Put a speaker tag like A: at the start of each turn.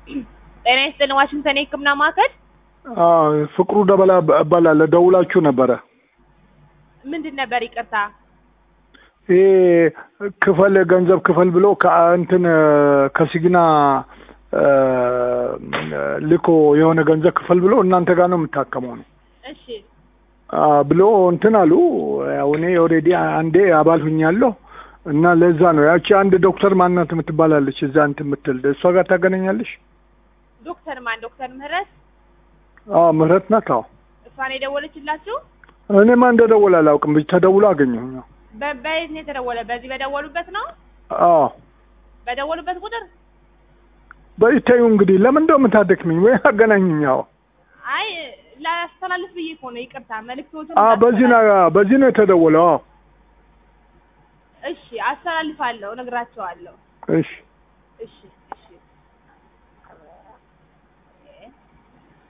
A: ጤና ይስጥልን ዋሽንግተን የህክምና ማዕከል
B: አዎ ፍቅሩ ደበላ እባላለሁ። ደውላችሁ ነበረ።
A: ምንድን ነበር ይቅርታ
B: ይሄ ክፈል ገንዘብ ክፈል ብሎ ከእንትን ከሲግና እ፣ ልኮ የሆነ ገንዘብ ክፈል ብሎ እናንተ ጋር ነው የምታከመው ነው
A: እሺ
B: አ፣ ብሎ እንትን አሉ። ያው እኔ ኦልሬዲ አንዴ አባል ሁኛለሁ እና ለዛ ነው ያቺ አንድ ዶክተር ማናት የምትባላለች እዛ እንትን የምትል እሷ ጋር ታገናኛለሽ?
A: ዶክተር ማን ዶክተር ምህረት
B: አዎ ምህረት ናት። አዎ
A: እሷን የደወለችላችሁ
B: እኔማ እንደደወለ አላውቅም። ብቻ ተደውሎ አገኘሁ።
A: በ- በየት ነው የተደወለ በዚህ በደወሉበት ነው
B: አዎ
A: በደወሉበት ቁጥር
B: በይታዩ እንግዲህ ለምን እንደው የምታደክምኝ ወይ አገናኝኝ። አዎ
A: አይ ላስተላልፍ ብዬ እኮ ነው ይቅርታ መልእክቶትን
B: አ በዚህ ነው በዚህ ነው የተደወለው። አዎ
A: እሺ አስተላልፋለሁ እነግራቸዋለሁ
B: እሺ
A: እሺ